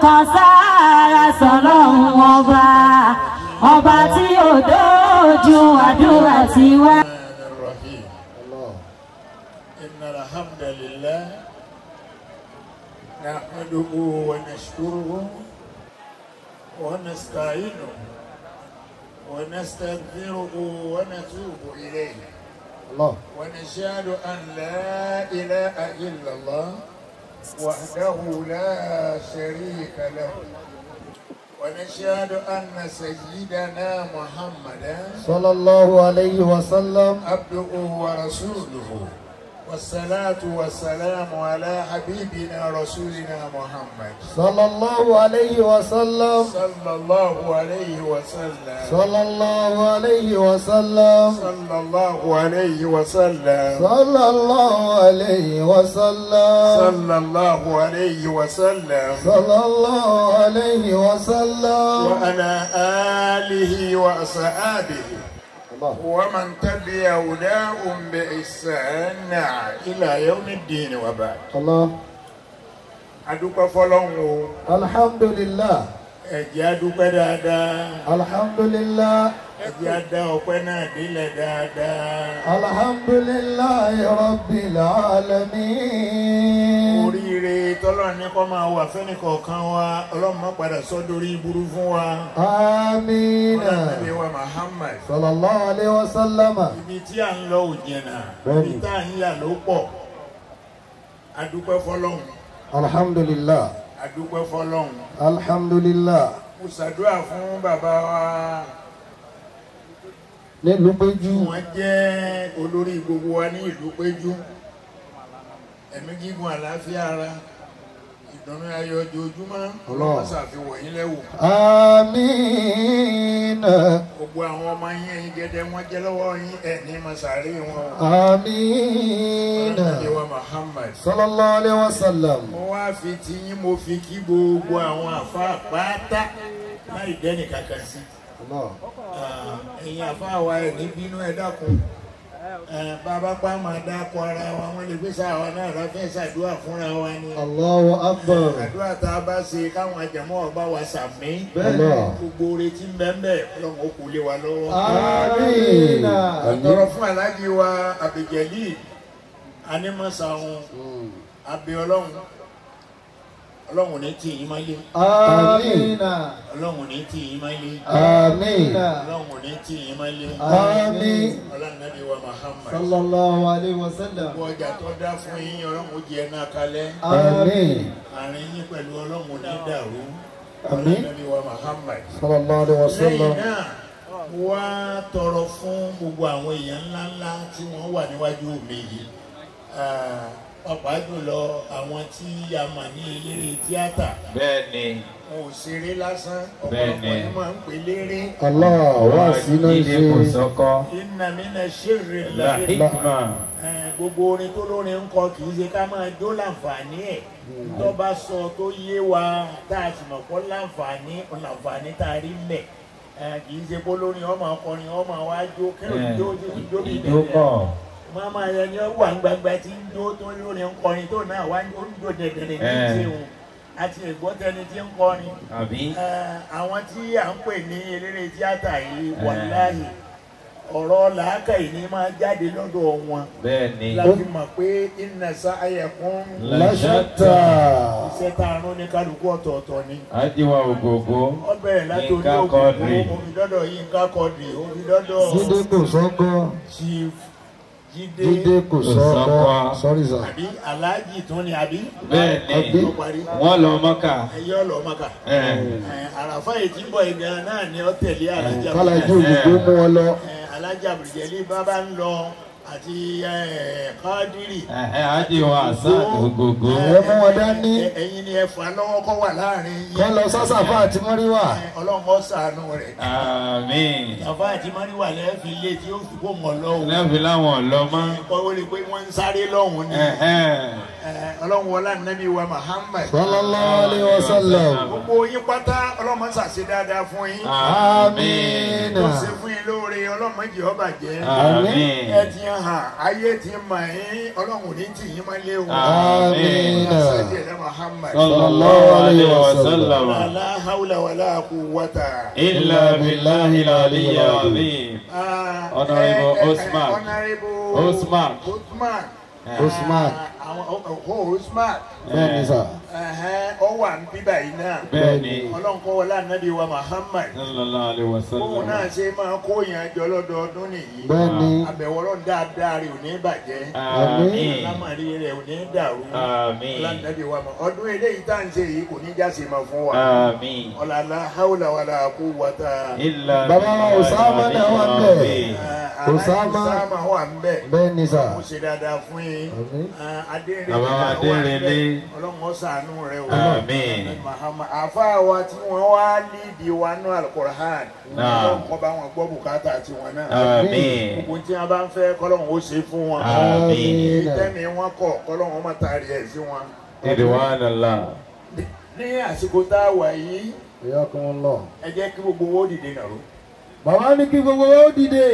kan sára sọlọ́run ọba ọba tí ò dójú àdúrà ti wá. الرحمن الرحيم إن الحمد لله نحمده ونشكره ونستعينه ونستغفره ونتوب إليه الله ونشهد أن لا إله إلا الله وحده لا شريك له ونشهد أن سيدنا محمدا صلى الله عليه وسلم عبده ورسوله والصلاة والسلام على حبيبنا رسولنا محمد صلى الله عليه وسلم صلى الله عليه وسلم صلى الله عليه وسلم صلى الله عليه وسلم صلى الله عليه وسلم صلى الله عليه وسلم صلى الله عليه وسلم وعلى آله وأصحابه الله ومن تبع هداهم بإحسان إلى يوم الدين وبعد الله adúpẹ́ fọlọ́run o الحمد لله ẹ̀jẹ̀ adúpẹ́ dáadáa الحمد لله ẹ̀jẹ̀ adá ọpẹ́ náà délẹ̀ dáadáa الحمد لله رب العالمين oríire tọ́lọ́run ní kọ́ máa wà fẹ́nìkọ̀ọ̀kan wa ọlọ́run má padà sọ́dọ̀rí burú fún wa آمين ọlọ́run wa Muhammad صلى الله عليه وسلم ibi tí à ń lọ ò jìnnà Bẹ́ẹ̀ni. ibi tá à ń yà ló pọ̀ adúpẹ́ fọlọ́run الحمد لله adúpẹ́ fọlọ́run الحمد لله mo ṣàdúrà fún bàbá wa nílùú péjú wọ́n jẹ́ olórí gbogbo wa ní ìlú péjú ẹ̀mí gígùn àlàáfíà ara ìdùnnú ayọ̀ ojoojúmọ́ Allah. ọlọ́run ṣàfihàn yín lẹ́wù àmín gbogbo àwọn ọmọ yín ẹ̀yin gẹ́gẹ́ wọ́n jẹ́ lọ́wọ́ yín ẹ̀ ní masari wọn àmín ọlọ́run wa Muhammad sallallahu alaihi wasallam mo wá fi ti yín mo fi kí gbogbo àwọn àfáà pátá láì dẹ́nì kankan sí Allah Ah, ẹ̀yin àfáà wa ẹ̀ ní bínú ẹ̀ dákun Eh, bàbá pa máa dákọ ara wa wọ́n lè gbé sáwa náà láfẹ́ ṣàdúrà fúnra wa ni Allahu akbar àdúrà tá a bá ṣe káwọn àjẹmọ́ ọba wa sàmí Allah gbogbo retí ń bẹ́ẹ̀ bẹ́ẹ̀ ọlọ́run ó kú lé wa lọ́wọ́. àmín àtọ̀rọ̀ fún aláàjì wa àbẹ̀jẹ̀lì anímọ̀sáwọn abẹ ọlọ́run ọlọ́run ò ní tì yín máa lé àmín ọlọ́run ò ní tì yín máa lé àmín ọlọ́run ò ní tì yín máa lé àmín ọlọ́run nàbí wa Muhammad sallallahu alaihi wasallam gbogbo ọjà tó dá fún yín ọlọ́run ó jẹ náà kalẹ̀ àmín àárín yín pẹ̀lú ọlọ́run ò ní dàrú Àmín. ọlọ́run nàbí wa Muhammad. sallallahu alaihi wasallam lẹ́yìn náà wá tọrọ fún gbogbo àwọn èèyàn ńláńlá tí wọ́n wà níwájú mi yìí Ah, pàápàá jùlọ àwọn tí a mọ̀ ní eléré tíátà bẹ́ẹ̀ni wọn ò ṣeré lásán Bẹ́ẹ̀ni. ọ̀pọ̀lọpọ̀ ni máa ń pè léré Allah wá sí náà jíde kò ṣe sọkọ iná mi náà ṣèrè la láré hikma gbogbo orin tó lórin ń kọ kì í ṣe ká máa jó láǹfààní ẹ̀ tó bá sọ tó yé wa tá a sì mọ̀ pọ́ láǹfààní láǹfààní tá a rí mẹ́ kì í ṣe pé lórin ọmọ akọrin ọmọ wa jó kẹ́rù jó jó jó bí ìdókọ̀ mama yẹn ni ó wà ń gbangba tí ń jó tó lórí ń kọrin tó náà wá ń jó dẹ̀dẹ̀rẹ̀ ní Eh. ìṣeun àti ìgbọ́tẹni tí ń kọrin àbí Eh, àwọn tí à ń pè ní eléré tíátà yìí wàláhì ọ̀rọ̀ làákàyè ni máa jáde lọ́dọ̀ wọn bẹ́ẹ̀ni láti mọ̀ pé iná sáyẹ̀kún láṣàtà iṣẹ́ tá a rán ní kálukú ọ̀tọ̀ọ̀tọ̀ ni ajiwa ògògó ó bẹ̀rẹ̀ látòrí Yínká òkùnkùn Quadri. òfìdọ́dọ̀ Yínká Quadri òfìdọ́dọ̀ jíde kò sọ́kọ́ Chief Jídé jíde kò sọ́kọ́ sọ́kọ́. sorry sir àbí aláàjì tún ni àbí bẹ́ẹ̀ni ó parí wọ́n lọ mọ́kà ẹyẹ ọlọ́mọkà ẹ̀, àràfà yìí tí ń bọ̀ ìgbà náà ni ó tẹ̀lé alájà kálájú òyìnbó mú wọn lọ Eh, alájà bùrùjẹ́lì bábá ń lọ àti eh, kádírì ẹ̀, ajiwa àṣà ògògó ẹ mú wọn dání Eh, ẹ̀yin ni ẹ fà lọ́wọ́ kọ́ wà láàrin kọ́ yín lọ sásàfà àti mọ́ríwà Eh, ọlọ́run ó ṣàánú rẹ̀ àmín àfà àti mọ́ríwà lẹ́ẹ̀fi lé tí ó fi kó mọ̀ lọ́wọ́ lẹ́fi láwọn ọ̀lọ́mọ́ kọ́ ó rí i pé wọ́n ń sáré lọ́hùn ni ẹ̀hẹ́n. Eh, ọlọ́run wọlá nàbí wa Muhammad sallallahu alaihi wasallam gbogbo yín pátá ọlọ́mọ ṣàṣe dáadáa fún yín Àmín. tó ṣe fún yín lóore ọlọ́mọ jẹ́ ọba jẹ́ Àmín. ẹ ti hàn ayé ti mọ̀ yín ọlọ́run ò ní tì yín máa léwu Àmín. Sadi ẹ̀dá Muhammad Sallallahu alayhi wa sallam. la hawla wala quwwata. Illa billahi al-aliyyil azim. Ah, Honorable eh, eh, Osman. Honorable Osman. Osman. Usman. Ah, àwọn ọkọ̀ Osman. Bẹ́ẹ̀ni sà. Ẹ̀hẹ́n, Ó wà ń bíbà yìí náà. Bẹ́ẹ̀ni. Ọlọ́run kọ́ wọlé ànábì wa Muhammad. Sallallahu alayhi wa Bóun náà sallam. ṣe máa kó yẹn jọ lọ́dọọdún nìyí. Bẹ́ẹ̀ni. Àbẹ̀wọ̀rọ̀ dáadáa rẹ̀ ò ní bàjẹ́. Àmín. Lámàrí rẹ̀ ò ní dàrú. Àmín. Ọlọ́dúnrún wa mọ̀. Ọdún eléyìí tá à ń ṣe yìí kò ní jáse máa fún wa. Àmín. Ọ̀làlá haúlà wàlà quwwata. Illa Bàbá wa billahi Osama náà wà ń bẹ̀. al-azim. Ah, Osama. Osama wà ń bẹ̀. Bẹ́ẹ̀ni sà. Mo ṣe dáadáa fún yín. Àmín. Ah, Adérelé Bàbá wa náà wà ń bẹ̀. Adérelé. Ọlọ́run ó ṣàánú rẹ̀ o. Àmín. Mahama àfa wa tí wọ́n wá lídìí wa nú Al-Qur'an. Náà. Ọlọ́run kọ́ bá wọn gbọ́ bùkátà tiwọn náà. Àmín. Gbogbo tí wọ́n bá ń fẹ́ kọ́lọ́run ó ṣe fún wọn. Àmín. Ìtẹ́mi wọn kọ̀ kọ́lọ́run ó má taari ẹ̀ sí wọn. Ridwanullah. Ní àsìkò tá a wà yìí, Ìyá kan lọ. ẹ jẹ́ kí gbogbo owó dìde nàró. Bàbá ní kí gbogbo ó dìde.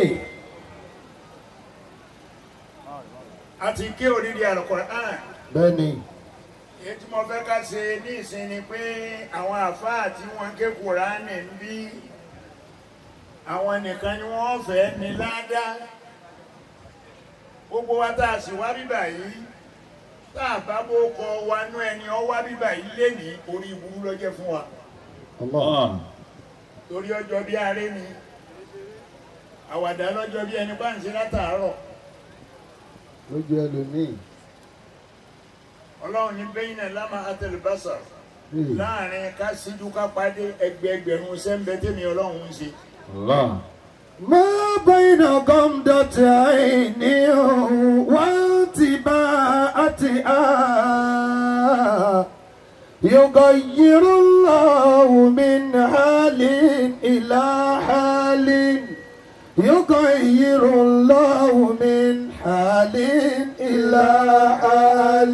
A ti ké oríire Al-Qur'an. Bẹ́ẹ̀ni. èyí tí mo fẹ́ ká ṣe ní ìsìn ni pé àwọn àfáà tí wọ́n ké kùránì ń bí àwọn nìkan ni wọ́n fẹ́ ní ládàá gbogbo wa tá a sì wá bíbà yìí tá a bá bó kọ wa nú ẹni ọ wá bíbà yìí lénìí orí ìburú lọ́jẹ́ fún wa Allah. torí ọjọ́ bí aré ni àwàdà lọ́jọ́ bí ẹni bá ń ṣe látàárọ̀ Lójú ẹlòmíì. ọlọ́run ní bẹ́yìn náà lámà àtẹlẹbàṣà Ee. láàrin ká síjú ká pàdé ẹgbẹẹgbẹ̀rún sẹ́ńbẹ́ tèmi ọlọ́run ń ṣe. Allah. ما بين غمضة عين وانتباهتها يغير الله من حال إلى حال يغير الله من حال إلى حال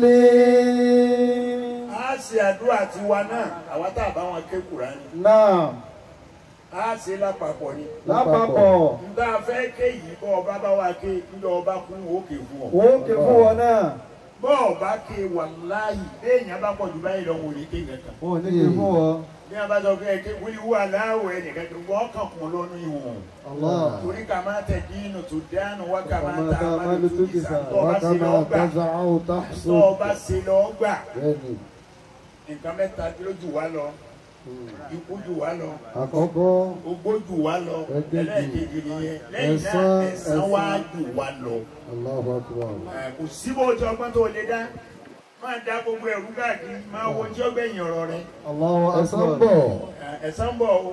a ṣe àdúrà tiwa náà àwa tá a bá wọn ké Kùránì نعم a ṣe lápapọ̀ ni. lápapọ̀ nta fẹ́ ké yìí bọ́ ọba bá wa ké níjọ́ ọba kú òkè fún ọ. ó ké fún wọn náà bọ́ ọba ké wàláhì béèyàn bá pọ̀ jù báyìí lọ́wọ́ òní ké nǹkan. ó ní ké fún wọn. bí a bá sọ pé ké wíwú wà láwọ̀ ẹ̀ nìkan tó wọ́n kàn kún lọ́nu ìwọ̀n. torí ká máa tẹ̀ dínú tó dánù wá ká máa ta àmàlù tó kì sá tó ọba ṣe lọ́ọ́ gbà tó ọba ṣe lọ́ọ́ gbà nǹkan mẹ́ta ló jù wá lọ ikú jù wá lọ àkọ́kọ́ ogbó jù wá lọ Ẹ̀kejì. ẹlẹ́ẹ̀kejì nìyẹn lẹ́yìn náà Ẹ̀san, ẹ̀san wá ẹ̀san. jù wá lọ. Allahu Akbar. Ẹ̀, kò sí bó ti ọgbọ́n tó lè dá máa dá gbogbo ẹ̀rú káàkiri máa wo tí ó gbẹ̀yìn ọ̀rọ̀ rẹ Allahu Akbar. ẹ̀san bọ̀ Ẹ̀, ẹ̀san bọ̀ o.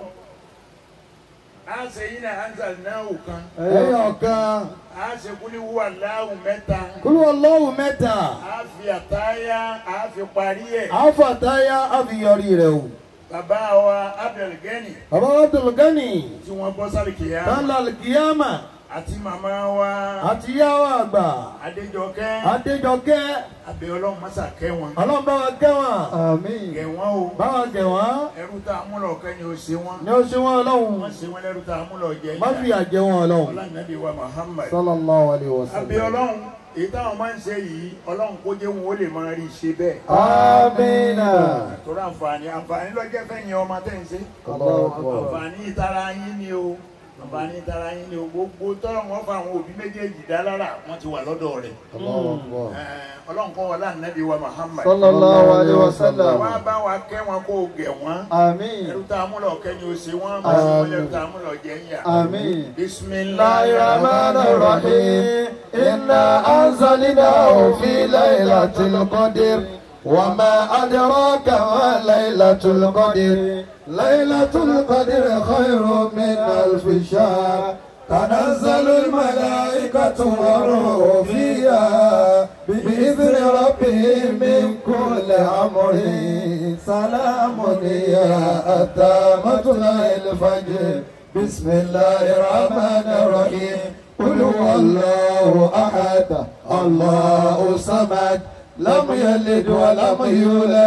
a ṣe yín náà ansa náà kan ẹ̀yọ̀ kan a ṣe kúlíwú aláwù mẹ́ta kúrú ọlọ́wù mẹ́ta a fi àtáyá a fi parí ẹ̀ àfàtáyà àfiyọrí rẹ̀ o. bàbá wa Abdulgani bàbá wa Abdulgani tí wọ́n bọ́ sáré kìíyà tánlá kìyàmà àti màmá wa àti yàwó àgbà Adéjọkẹ́ Adéjọkẹ́ abẹ́ ọlọ́run mọ́sà kẹ́ wọn ọlọ́run bá wa kẹ́ wọn. àmín. kẹ́ wọn o bá wa kẹ́ wọn. ẹrú tá a mú lọ kẹ́ ni o ṣe wọn ní o ṣe wọn ọlọ́run. wọ́n ṣe wọn lẹ́rú tá a mú lọ jẹ má fi àjẹ wọn ọlọ́run. ọlọ́nàbí wa Muhammad sallallahu alayhi wa abẹ́ ọlọ́run èyí táwọn máa ń ṣe yìí ọlọ́run kó jẹ́ wọn ó lè máa rí i ṣe bẹ́ẹ̀ amina. torí àǹfààní àǹfààní lọ́jọ́ fẹ́yìn ọmọ tẹ́ ń ṣe Allahu Akbar. àǹfààní ìtara yín ni o àǹfààní ìtara yín ni o gbogbo tọ́lọ̀ wọn fa àwọn òbí méjèèjì dá lára wọn ti wà lọ́dọ̀ rẹ̀ Allahu Akbar. Ẹ̀, ọlọ́run kọ́ wọlé ànábì wa Muhammad sallallahu alayhi wa sallam. wá bá wa kẹ́ wọn kó o gẹ̀ wọ́n àmín. ẹrú tá a mú lọ kẹ́ ni o ṣe wọ́n máa ṣe wọ́n ẹrú tá a mú lọ jẹ́ ń yà. àmín. bisimilayi الرحمن الرحيم إنا أنزلناه في ليلة القدر وما أدراك ما ليلة القدر ليلة القدر خير من ألف شهر تنزل الملائكة والروح فيها بإذن ربهم من كل أمر سلام هي أتى مطلع الفجر بسم الله الرحمن الرحيم قل هو الله أحد الله صمد لم يلد ولم يولد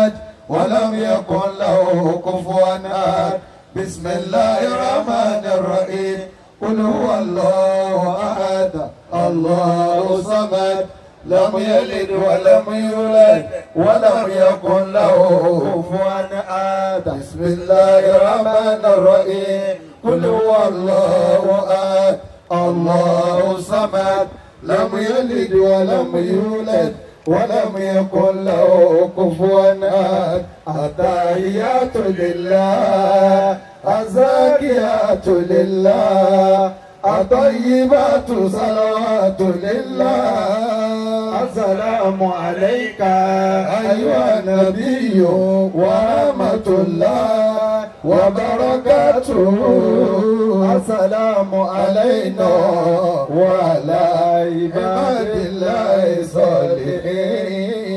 ولم يكن له كفوا أحد بسم الله الرحمن الرحيم قل هو الله أحد الله صمد لم يلد ولم يولد ولم يكن له كفوا أحد بسم الله الرحمن الرحيم قل هو الله أحد الله صمد لم يلد ولم يولد ولم يكن له كفوا أحد التحيات لله الزاكيات لله الطيبات صلوات لله السلام عليك أيها النبي ورحمة الله وبركاته السلام علينا وعلى عباد الله الصالحين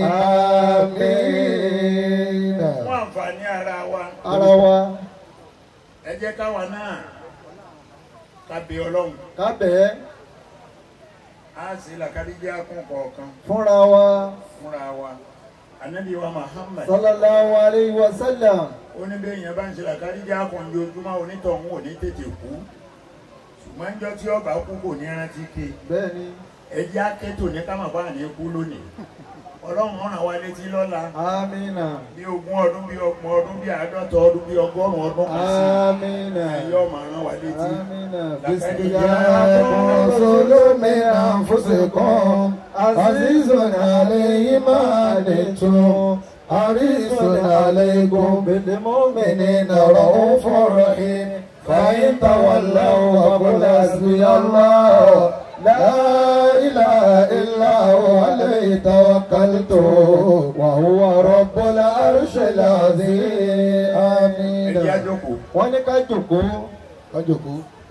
آمين fún àǹfààní ara wa ara wa ẹ jẹ́ káwa náà ká bẹ ọlọ́run kábẹ́ á sì làkàdíjà kún kọ̀ọ̀kan fúnra wa fúnra wa anabi wa muhammad sallallahu alayhi wa sallam ó ní bẹ́ẹ̀ yẹn bá ń ṣe làkàdíjà kún ojoojúmọ́ onítọ̀hún ò ní tètè kú ṣùgbọ́n ńjọ́ tí ọba kú kò ní rántí ké bẹ́ẹ̀ ni ẹjẹ́ akétò ní kámàbá ní kú lónìí ọlọ́run ràn wá létí lọ́la amina bí ogún ọdún bí ọgbọ̀n ọdún bí àádọ́ta ọdún bí ọgọ́rùn-ún ọdún kan sí amina ẹ̀yọ́ máa ràn wá létí. amina لقد bisimilahi رسول من أنفسكم عزيز عليه ما عنتم حريص عليكم بالمؤمنين رؤوف رحيم فإن تولوا فقل حسبي الله لا إله إلا هو عليه توكلت وهو رب العرش العظيم آمين ẹjẹ́ àjọkù wọ́n ní ká jòkó ká jòkó.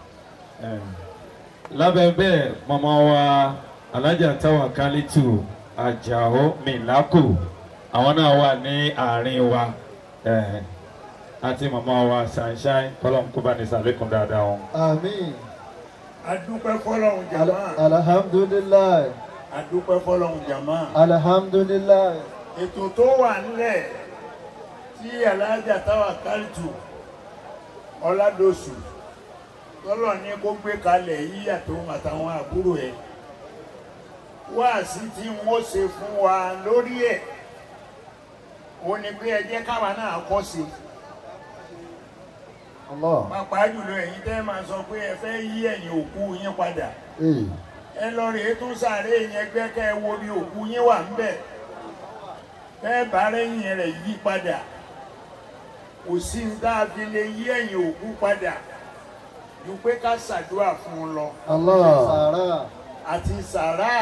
lábẹ́ bẹ́ẹ̀ màmá wa alájà táwa kálítù àjàó mìlákù àwọn náà wà ní àárín wa eh, àti màmá wa sunshine kọ́lọ́m kó bá ní sàlékún dáadáa wọn. àmín. adúpẹ́ fọlọ́run jàmá alhamdulilayi adúpẹ́ fọlọ́run jàmá alhamdulilayi ètò tó wà nílẹ̀ tí alájà táwa kálítù ọ̀làdọ̀sù tọ́lọ̀ ní kó gbé kalẹ̀ yíyà tó àtàwọn àbúrò ẹ̀ wáàsí tí wọ́n ṣe fún wa lórí ẹ̀ ó ní pé ẹ jẹ́ káwa náà kọ́ sí i allah pàápàá jùlọ ẹ̀yin tẹ́ máa sọ pé ẹ fẹ́ yí ẹ̀yìn òkú yín padà ee ẹ lọ rèé tún sáré yẹn gbẹ́ kẹ́ ẹ wo bí òkú yín wà ń bẹ̀ bẹ́ẹ̀ bá rẹ́yìn rẹ̀ yí padà kò sí ní tá a fi lè yí ẹ̀yìn òkú padà ju pé ká ṣàdúrà fún un lọ allah sara àti sàrà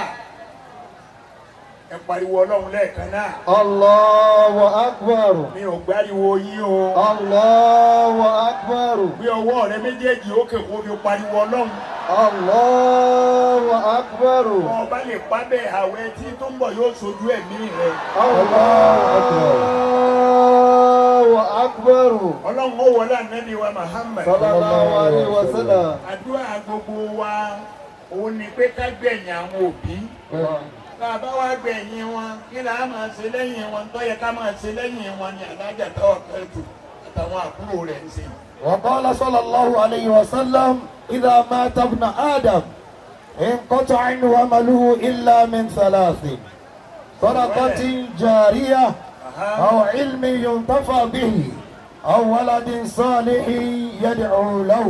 ẹ pariwo ọlọ́run lẹ́ẹ̀kan náà allahu akbar mi ò gbáriwo yín o allahu akbar gbé ọwọ́ rẹ méjèèjì ókè kó fi pariwo ọlọ́run allahu akbar ọba lè pa bẹ́ẹ̀ àwẹ̀ tí tó ń bọ̀ yóò sojú ẹ̀mí rẹ. allahu akbar ọlọ́run ó wọlé ànábì wa Muhammad. sallallahu alayhi wa sallam àdúrà gbogbo wa òun ni pé ká gbẹ̀yìn àwọn òbí tá a bá wá gbẹ̀yìn wọn kí là á máa ṣe lẹ́yìn wọn tó yẹ ká máa ṣe lẹ́yìn wọn ni alájà táwọn kẹ́tù àtàwọn àbúrò rẹ̀ ń ṣe. وقال صلى الله عليه وسلم إذا مات ابن آدم انقطع عنه عمله إلا من ثلاث صدقة جارية أو علم ينتفع به أو ولد صالح يدعو له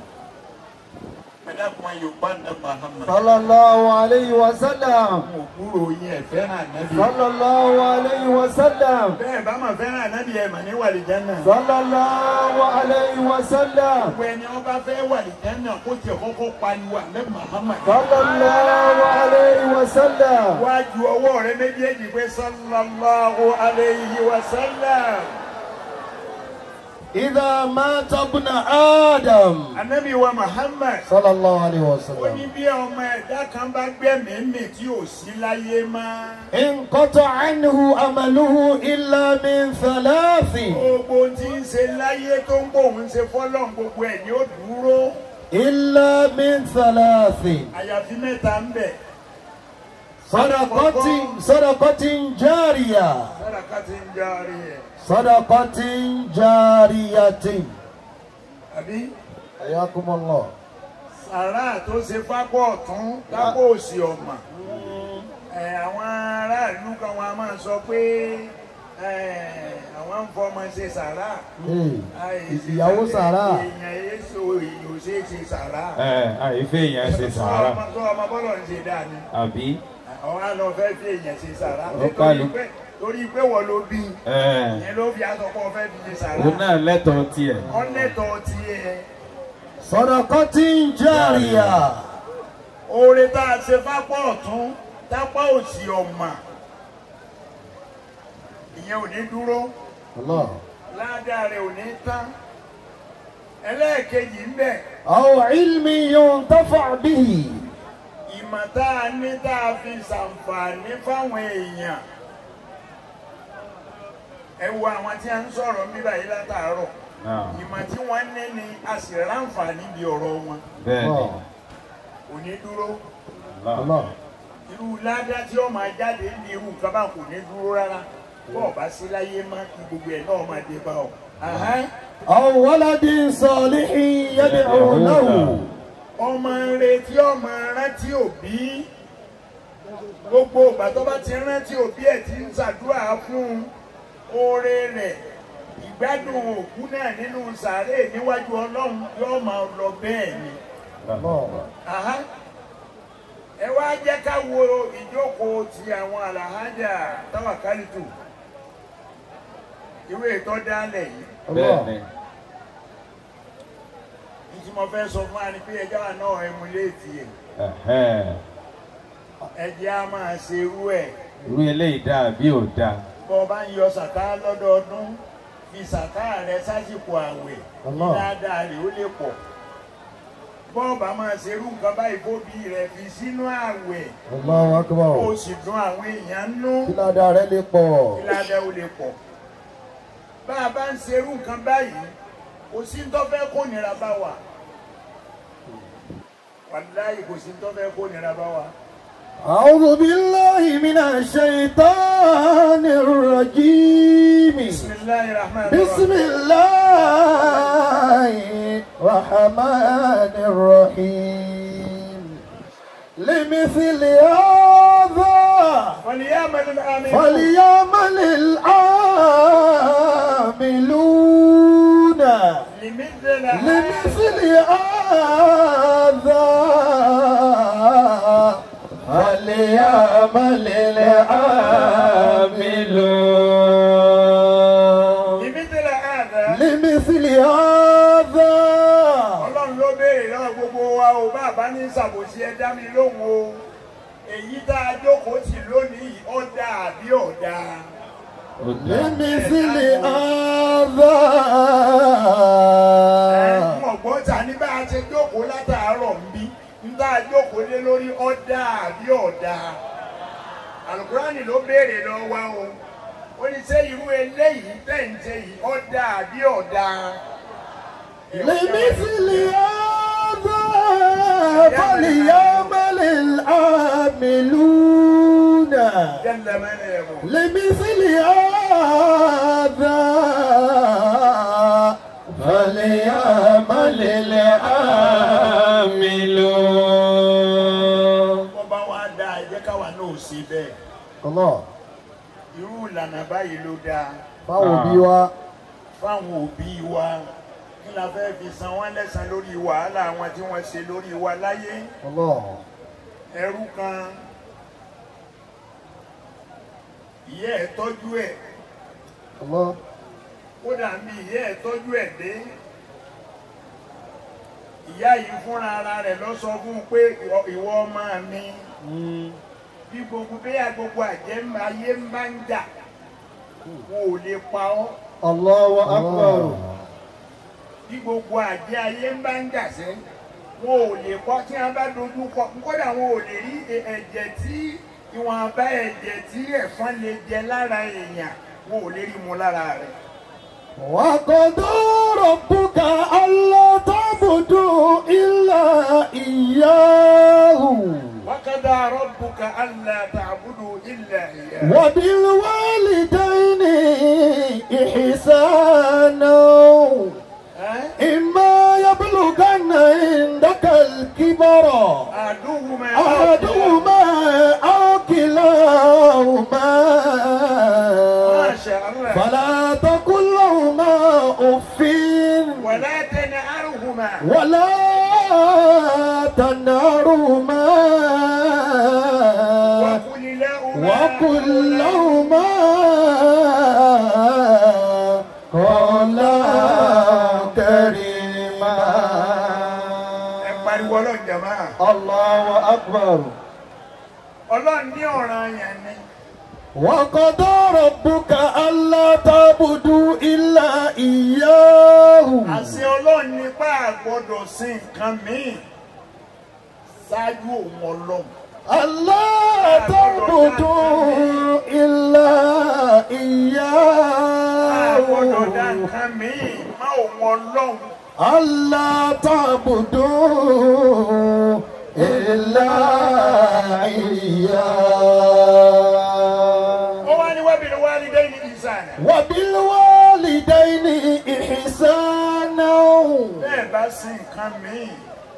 ẹ̀dá kan yorùbá ní Muhammad. صلى الله عليه وسلم àwọn òkúrò yín ẹ̀ fẹ́ràn ànábì. صلى الله عليه وسلم bẹ́ẹ̀ bá máa fẹ́ràn ànábì ẹ̀ mà ní wàlìjánà. صلى الله عليه وسلم gbogbo ẹni wọn bá fẹ́ wàlìjánà kó tiẹ̀ kọ́kọ́ pariwo ànábì Muhammad. صلى الله عليه وسلم wájú ọwọ́ rẹ méjèèjì pé sallallahu alayhi wa sallam. إذا مات ابن آدم ànábì wa Muhammad. صلى الله عليه ó ní وسلم bí ọmọ ẹ̀dá kan bá gbẹ̀mí mì tí ò sí láyé mọ́. انقطع عنه عمله إلا من ثلاث gbogbo tí ń ṣe láyé tó ń bòun ṣe fọ́lọ́n gbogbo ẹ̀ ni ó dúró. إلا من ثلاث àyàfi mẹ́ta ń bẹ̀. صدقة صدقة جارية sàdákà tí ń járe ẹ̀. صدقة جارية àbí حياكم الله sàrà tó ṣe fápọ̀ ọ̀tún lápò òsì ọ̀mà ẹ̀ àwọn aráàlú kan wọn a máa sọ pé ẹ̀, àwọn ń fọmọ ṣe sàrà Hey, Àìsí ìyàwó sàrà èèyàn èso èèyàn ò ṣe é ṣe sàrà ẹ àìfẹ́ èèyàn ṣe sàárà Sọ ọmọ- sọ ọmọ bọ́lọ̀ ń ṣe dáa ni àbí àwọn àlọ́ fẹ́ fi èèyàn ṣe sàrà Ó nítorí kálù. pé torí pé wọ́n ló bí ẹ ìyẹn ló fi aṣọ pọ̀ fẹ́ fi ṣe sàrà òun náà lẹ́tọ̀ọ́ tiẹ̀ ọ̀nẹ́tọ̀ tiẹ̀ صدقة جارية oore tá a ṣe fápọ̀ ọ̀tún tápá òsì ọ̀mà ìyẹn ò ní dúró الله ládàá rẹ̀ ò ní tán ẹlẹ́ẹ̀kejì ń bẹ̀ أو علم ينتفع به ìmọ̀ tá a ní tá a fi ṣàǹfààní fáwọn èèyàn ẹ wo àwọn tí a ń sọ̀rọ̀ mi báyìí látàárọ̀ náà ìmọ̀ tí wọ́n ní ni a sì ráǹfààní bí ọ̀rọ̀ wọn bẹ́ẹ̀ ni الله kò ní dúró Allah. الله irú ládàá tí ó máa jáde ní irú nǹkan bá kò ní dúró rárá bó o bá sí láyé má kí gbogbo ẹ̀ náà máa dé bá ọ. Àhán. أو ولد صالح يدعو له ọmọ rẹ tí ọmọ rántí òbí gbogbo ìgbà tó bá ti rántí òbí ẹ̀ tí ń ṣàdúrà fún oore rẹ̀ ìgbádùn òkú náà nínú sàárè níwájú ọlọ́run yóò máa lọ bẹ́ẹ̀ ni. الله Àhán. ẹ wá jẹ́ ká wo ìjókòó ti àwọn àlàhájà táwàkálítù ìwé ìtọ́ dálẹ̀ yìí bẹ́ẹ̀ ni ní tí mo fẹ́ sọ fún wa ni pé ẹjọ́ wa náà ẹmuléètì ẹ̀ Ẹ̀hẹ́n. ẹjẹ́ á máa ṣe irú ẹ̀ irú eléyìí dáa bí ò dáa bọ́ ọ bá ń yọ sàká lọ́dọọdún fi sàká rẹ sásìkò àwẹ̀ Allah. dáadáa rẹ̀ ó lè pọ̀ bọ́ ọ bá máa ṣe irú nǹkan báyìí fóbi rẹ̀ fi sínú àwẹ̀ الله ó أكبر sì dùn àwọn èèyàn nú kí ládàá rẹ̀ lè pọ̀ ìlànà ó lè pọ̀ bá a bá ń ṣe irú nǹkan báyìí kò sí ń tọ́fẹ́ kó nira bá wa wàláyé kò sí ń tọ́fẹ́ kó nira bá wa. أعوذ بالله من الشيطان الرجيم بسم الله الرحمن بسم الرحيم الله الرحمن الرحيم لمثل هذا فليعمل العاملون فليعمل العاملون لمثل لمثل هذا فليعمل العاملون لمثل هذا لمثل هذا ọlọ́run ló béèrè lọ́wọ́ gbogbo wa o bá a bá ní ṣàbòsí ẹ dá mi lóhùn o èyí tá a jókòó tì lónìí ó dáa àbí ò dáa ó dáa لمثل هذا ẹ̀ẹ́dùn ọ̀gbọ́n ta ní bá a ṣe jókòó látàárọ̀ ń bí ń tá a jókòó lé lórí ó dáa àbí ò dáa alukurani ló béèrè lọ́wọ́ wa o ó ní ṣé irú eléyìí tẹ̀ ń ṣe yìí ó dáa àbí ò dáa. لمثل هذا فليعمل العاملون جل من يقول لمثل هذا فليعمل العاملون wọ́n bá wá dá ẹ jẹ́ káwa náà ò sí bẹ́ẹ̀ الله irú ìlànà báyìí ló dáa báwo bí wa fáwọn òbí wa kí la fẹ́ fi san wọ́n lẹ́san lórí wàhálà wọn tí wọ́n ṣe lórí wa láyé الله ẹrú kan ìyá ẹ̀ tọ́jú ẹ̀ الله kódà bí ìyá ẹ̀ tọ́jú ẹ̀ dé ìyá yìí fúnra ara rẹ̀ lọ sọ fún un pé "Ìwọ- ìwọ ọmọ mi bí gbogbo bẹ́yà gbogbo àjẹ́ ń- ayé ń bá ń jà wọn ò lè pa ọ́ الله أكبر bí gbogbo àjẹ́ ayé ń bá ń jà sẹ́ wọn ò lè kọ́ tí wọ́n bá dojú kọ kódà wọn ò lè rí e- ẹ̀jẹ̀ tí ìwọ̀n bá ẹ̀jẹ̀ tí ẹ̀fọn lè jẹ lára èèyàn wọn ò lè rí mu lára rẹ̀. وقضى ربك ألا تعبدوا إلا إياه وقضى ربك ألا تعبدوا إلا إياه وبالوالدين إحسانا ẹ́ إما يبلغن عندك الكبر àdúgbò أحدهما أو كلاهما Masha Allah. فلا تقل لهما أف ولا تنهرهما ولا تنهرهما وقل لهما وقل لهما قولا كريما ẹ pariwo ọlọ́run jàmá الله أكبر ọlọ́run ní ọ̀ràn yẹn ni وقضى ربك ألا تعبدوا إلا إياه àṣẹ ọlọ́run nípa àgbọ́dọ̀ sí nǹkan míì ṣáájú òun ọlọ́run ألا تعبدوا إلا àgbọ́dọ̀ dá إياه nǹkan míì má òun ọlọ́run ألا تعبدوا إلا إياه ó wá ní wábìrì wá ní dẹ́yìn ìsàn وبالوالدين إحسانا bẹ́ẹ̀ bá sí nǹkan míì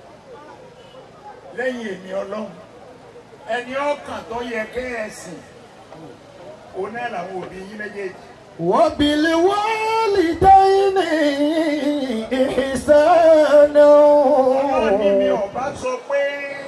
lẹ́yìn èmi ọlọ́run ẹni ọkàn tó yẹ kẹ́ ẹ sìn òun náà làwọn òbí yín méjèèjì وبالوالدين إحسانا ọlọ́run ní mi ò bá sọ pé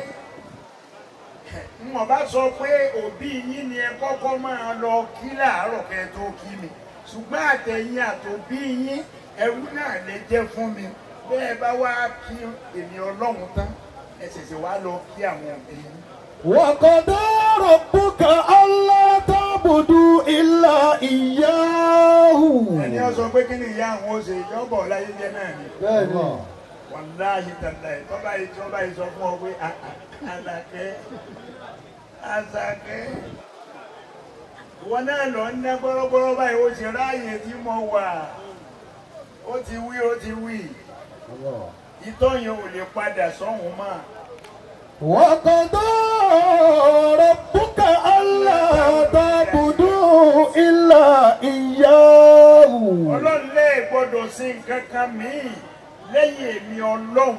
n ò bá sọ pé òbí yín ni ẹ kọ́kọ́ máa lọ kí láàárọ̀ kẹ́ ẹ tó kí mi ṣùgbọ́n àtẹ̀yìn àtòbí yín ẹrú náà lè jẹ́ fún mi bẹ́ẹ̀ bá wá kí èmi ọlọ́run tán ẹ ṣẹ̀ṣẹ̀ wá lọ kí àwọn òbí yín. وقضى ربك ألا تعبدوا إلا إياه ẹni ọ sọ pé kí ni ìyá àwọn oṣù ìjọbọ̀ láyé jẹ́ náà ni بẹ́ẹ̀ni wàláhì tàlà ẹ̀ tọ́ba yìí tọ́ba yìí sọ fún ọ pé "Ah, ah, Àlàkẹ́ Àṣàkẹ́ wọn náà lọ ń ná gbọ́rọ́gbọ́rọ́ báyìí ó ṣe ráàyè tí mo wà ó ti wí ó ti wí ìtọ́yìn ò lè padà sọ́hùn mọ́ وقضى ربك ألا تعبدوا إلا إياه ọlọ́run lè gbọ́dọ̀ sí nǹkan kan míì lẹ́yìn èmi ọlọ́run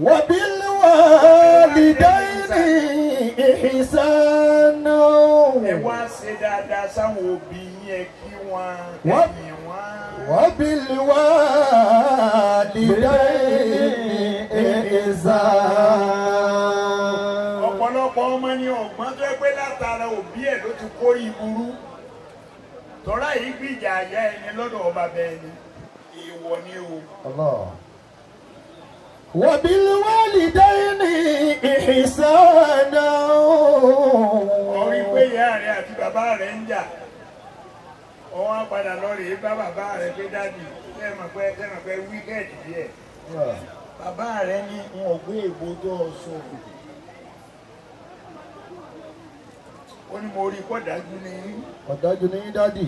وبالوالدين إحسانا ẹ wá ṣe dáadáa sáwọn òbí yín ẹ kí wọn Wọ́n- ẹ̀yìn wọn. وبالوالدين إحسانا ọ̀pọ̀lọpọ̀ ọmọ ni ọ̀gbọ́n tó pé látara òbí ẹ̀ ló ti kórè ìburú tọ́lá yìí gbìjà àyà ẹni lọ́dọ̀ ọba bẹ́ẹ̀ ni èèwọ̀ ni o الله وبالوالدين إحسانا ọrí pé ìyá rẹ àti bàbá rẹ ń jà ọwọ́n á padà lọ rèé bá bàbá rẹ pé dáàdì tẹ́ẹ̀mọ̀ pé tẹ́ẹ̀mọ̀ pé wíkẹ́ẹ̀dì díẹ̀ bàbá rẹ ní n ò gbé ègbò tó o sọ ó ní mo rí kọ́ dájú ní ọ̀dájú ní dádì.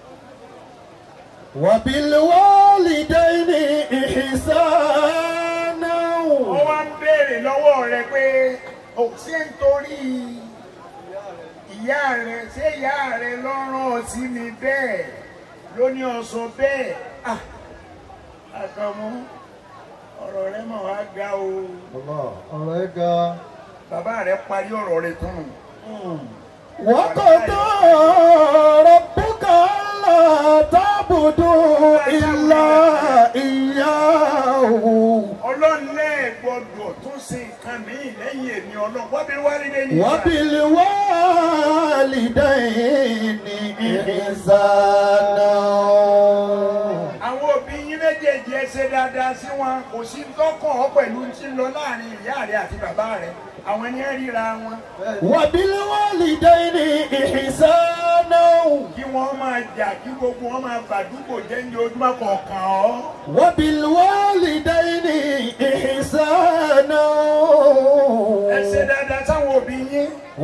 وبالوالدين إحسانا ó wá ń béèrè lọ́wọ́ rẹ pé ò ṣé ń torí ìyá rẹ ṣé ìyá rẹ lọ́rùn sí mi bẹ́ẹ̀ ló ní ọ̀sán bẹ́ẹ̀ Ah, àkànmú ọ̀rọ̀ rẹ mọ̀ wá ga o ọ̀rọ̀ ẹ̀ ga. bàbá rẹ parí ọ̀rọ̀ rẹ tán nù. وقضى ربك ألا تعبدوا إلا إياه ọlọ́run lẹ́ẹ̀ gbọ́dọ̀ tún ṣe nǹkan míì lẹ́yìn èmi ọlọ́run wọ́n bí wálé dé ní ìgbà. وبالوالدين إحسانا àwọn òbí yín méjèèjì ẹ ṣe dáadáa sí wọn kò sí tọkàn ọ pẹ̀lú tí ń lọ láàrin ìyá rẹ àti bàbá rẹ àwọn ẹni ẹ ríra wọn وبالوالدين إحسانا kí wọ́n máa jà kí gbogbo wọn máa bàdúgbò jẹ́ ní ojúmọ́ kọ̀ọ̀kan ọ́. وبالوالدين إحسانا ẹ ṣe dáadáa sáwọn òbí yín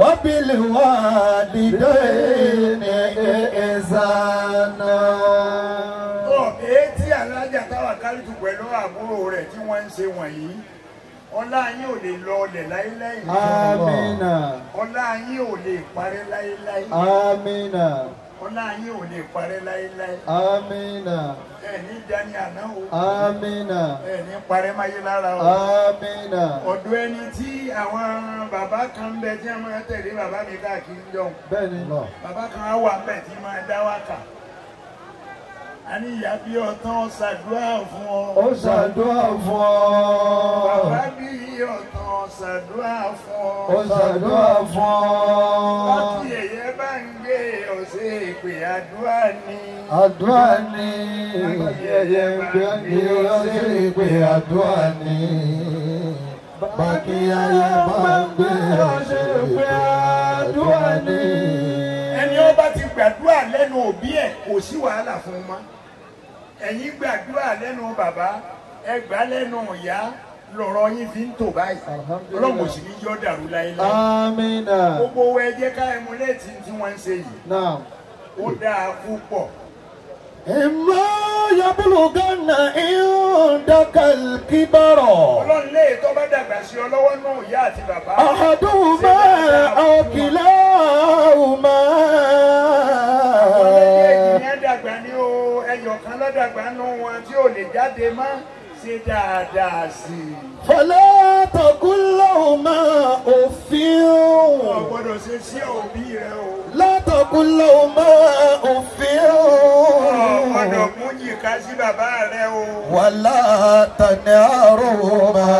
وبالوالدين إحسانا ọ èétí alájà táwa kálítù pẹ̀lú àbúrò rẹ̀ tí wọ́n ń ṣe wọ̀nyí ọlá yín ò lè lọ ọlẹ̀ láéláé آمين ọlá yín ò lè parẹ́ láéláé آمين ọlá yín ò lè parẹ́ láéláé Amina. ẹ ní dání àná o Amina. ẹ ní parẹ́ máyé lára o Amina. ọ̀dọ̀ ẹni tí àwọn bàbá kan ń bẹ tí wọ́n máa tẹ̀lé bàbá mi káàkiri jọ̀hún Bẹ́ẹ̀ni. bàbá kan á wà bẹ́ẹ̀ tí máa dá wákà a ní ìyá bí ọ̀tán ṣàdúrà fún ọ Ó ṣàdúrà fún bàbá ọ. bí ọ̀tán ṣàdúrà fún ọ Ó ṣàdúrà fún láti ọ. ẹ̀yẹ bá ń gbé ọ̀sẹ̀ ìpè àdúrà ni Àdúrà ni ẹyẹ ń gbé ní ọjọ́ ìpè àdúrà ni. Bákí ayé bá ń gbé ọjọ́ ìpè àdúrà ni. ẹni ó bá ti gbàdúrà lẹ́nu òbí ẹ̀ kò sí wàhálà fún un mọ́ ẹ̀yin gbàdúrà lẹ́nu bàbá ẹ gbà lẹ́nu ìyá lọ̀rọ̀ yín fi ń tò báyìí Alhamdulillah. ọlọ́run kò sì ní yọ́ dàrú láéláé Amina. gbogbo owó ẹ jẹ́ ká ẹmúlẹ́tì tí wọ́n ń ṣe yìí Now. ó dáa púpọ̀ إما يبلغن عندك الكبر ọlọ́run lè tó bá dàgbà sí ọ lọ́wọ́ náà ìyá àti bàbá أحدهما أو كلاهما àwọn méjèèjì yẹn dàgbà ní o ẹyọ kan lọ́dàgbà nù wọn tí ò lè jáde mọ́ ṣe dáadáa sí i. فلا تقل لهما أف ọ̀ gbọ́dọ̀ ṣe sí òbí rẹ o. لا تقل لهما أف ọ̀dọ̀ mú yìíká sí bàbá rẹ o. ولا تنهرهما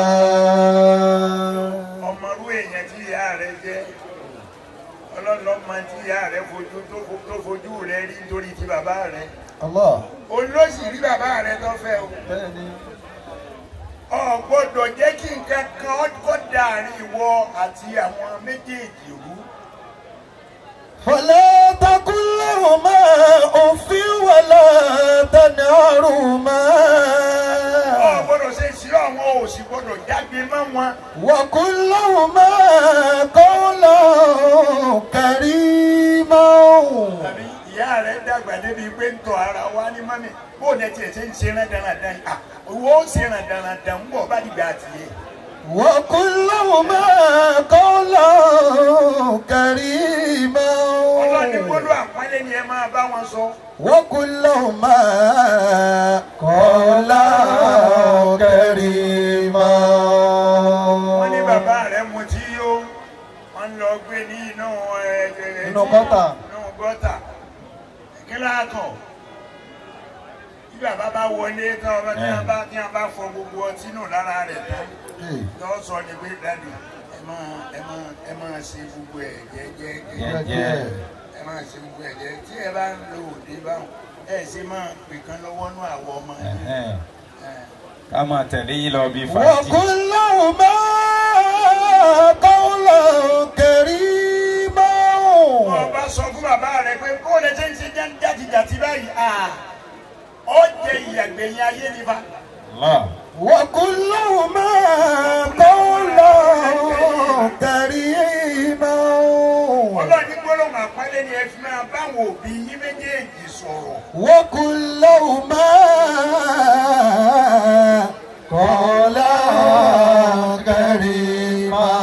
ọmọrú èèyàn tí ìyá rẹ jẹ́ ọlọ́lọ́mọ tí ìyá rẹ fojú tó fo- tó fojú rẹ rí nítorí ti bàbá rẹ. الله olóṣì rí bàbá rẹ tó fẹ́ o. ọ̀ gbọ́dọ̀ jẹ́ kí nǹkan kan kọ́ dàrin ìwọ àti àwọn méjèèjì rú. فلا تقل لهما أف ولا تنهرهما ọ̀ gbọ́dọ̀ ṣe sí àwọn òsì gbọ́dọ̀ jágbe mọ́ wọn. وقل لهما قولا كريما tàbí ìyá rẹ dàgbà débi pé ń tọ ara wa ní mọ́mí bó ní tiẹ̀ ṣe ń ṣe rán dáradára à owó ó ṣe rán dáradára ń bọ̀ bá dìgbà tiẹ̀. وقل لهما قولا كريما ọlọ́ni gbọ́dọ̀ àpọ́nlé ni ẹ máa bá wọn sọ. وقل لهما قولا كريما wọ́n ní bàbá rẹ̀ mutí yó wọ́n ń lọ gbé ní inú ẹ̀ Inú gọ́tà. inú gọ́tà kí láàkàn bí bàbá bá wọlé tán ọba tí wọ́n bá tí wọ́n bá fọ gbogbo ọtí nù lára rẹ̀ tán tó sọ ni pé dáàdi ẹ máa ẹ máa ẹ máa ṣe gbogbo ẹ̀ jẹ́jẹ́ Jẹ́jẹ́. ẹ máa ṣe gbogbo ẹ̀ jẹ́ tí ẹ bá ń lo òde báwọn ẹ ṣe máa pè kan lọ́wọ́ nú àwọ̀ ọmọ yìí. Ẹ̀hẹ́n. Ẹ̀. ká máa tẹ̀lé yín lọ bí fàájì. وقل لهما قولا كريما wọ́n bá sọ fún bàbá rẹ̀ pé kó lè ṣe ń ṣe jàtijàti báyìí à ó jẹ ìyàgbẹ̀yìn ayé nípa. Allah. وقل لهما قولا كريما ọlọ́ọ̀ni gbólóhùn àpọ́nlé ni ẹ fi máa báwọn òbí yín méjèèjì sọ̀rọ̀. وقل لهما قولا كريما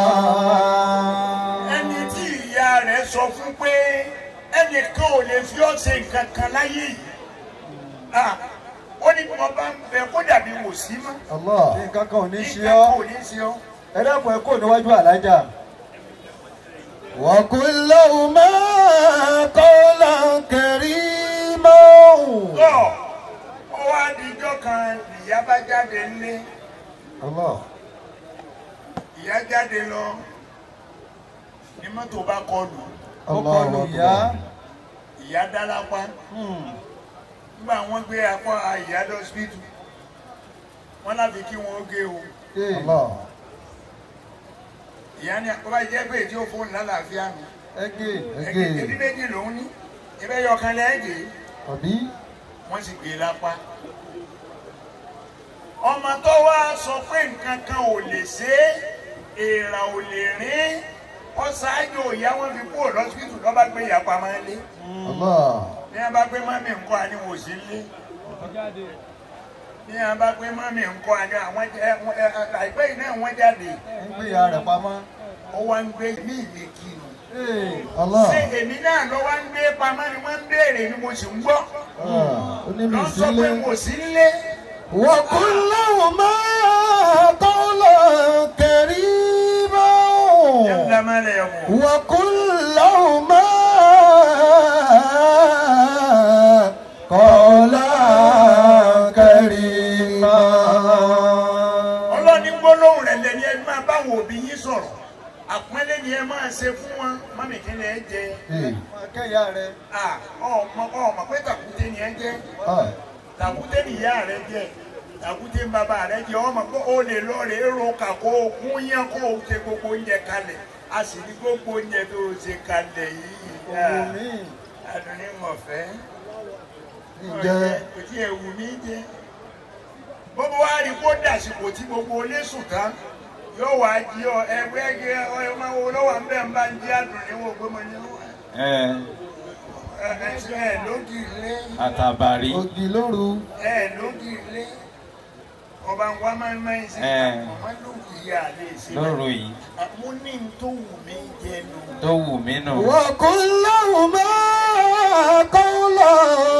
ẹni tí ìyá rẹ̀ sọ fún pé ẹnìkan ò lè fi ọ́ ṣe nǹkan kan láyé yìí. Ah, ó ní wọn bá ń bẹ kó dàbí wò sí mọ́. الله nǹkan kan ò ní ṣe nǹkan kan ọ́ ò ní ṣe ọ́. ẹ dákun ẹ kó níwájú alájà وقل لهما قولا كريما tọ́ ọ wá dijọ́ kan ìyá bá jáde nílé الله ìyá jáde lọ ní mọ́tò bá kọlù ó kọlù ìyá ìyá dá lápá nígbà wọ́n gbé apá ìyá lọ́sibítù wọ́n láti kí wọ́n gé o الله ìyá ní àkọ́bá jẹ́ pé tí ó fóònù lálàáfíà mi ẹgẹ ẹgbẹ́ ẹbí méjì lòún ní ẹbẹ́ yọkan lẹ́ẹ̀gẹ́ àbí wọ́n sì gbé lápá ọmọ tó wá sọ pé nǹkan kan ò lè ṣe é èèrà ò lè rín ọ ṣáájú ìyá wọn fi kúrò lọ́sibítù lọ́ bá gbé ìyá pamọ́ lé Allah ní wọn bá gbé mọ́mí nǹkan àní wò sí lé ní wọn bá gbé mọ́mí nǹkan àní àwọn jẹ- ẹ- ẹ- àìpẹ́ yìí náà wọ́n jáde ń gbé ìyá rẹ̀ pamọ́ ó wá ń gbé ní ìlé kinu Allah. ṣé èmi náà lọ wá ń gbé pamọ́ ni wọ́n ń béèrè ni mo sì ń gbọ́ ó ní mi lọ sọ pé sílé. mo sí nílé وقل لهما قولا كريما yàtọ̀ máa lẹ̀ wọ̀. وقل لهما قولا كريما ọlọ́ni gbólóhùn rẹ̀ lẹ́ni ẹ máa báwọn òbí yín sọ̀rọ̀ àpọ́nlé ni ẹ máa ṣe fún wọn mọ́mì kí ni ẹ jẹ akẹ́yà rẹ Ah, ọmọ ọmọ pé tàkúté ni ẹ jẹ tàkúté ni ìyá rẹ jẹ tàkúté ni bàbá rẹ jẹ ọmọ pé ó lè lọ rè é ro kàkó kún yẹn kó o ṣe gbogbo oúnjẹ kalẹ̀ a sì ní gbogbo oúnjẹ tó o ṣe kalẹ̀ yìí òwò mi adùnní mọ̀fẹ́ ǹjẹ́ kò tí ẹ wù mí jẹ gbogbo wa rí kó dàsìkò tí gbogbo olé sùn tán yóò wá jí ọ ẹgbẹ́ ẹgbẹ́ ọyọ máa wo lọ́wọ́ ń bẹ́ẹ̀ ń bá ń jí adùnní wò gbé mọ ní ẹ ẹ ẹ ẹ lógì lé àtàbàrí ògì lóru ẹ lógì lé ọba ń wá máa ń máa ń ṣe Ẹ. wọn lógì yà lè ṣe lóru yìí mo ní n tó wù mí jẹ nù. tó wù mí nù. وقل لهما قولا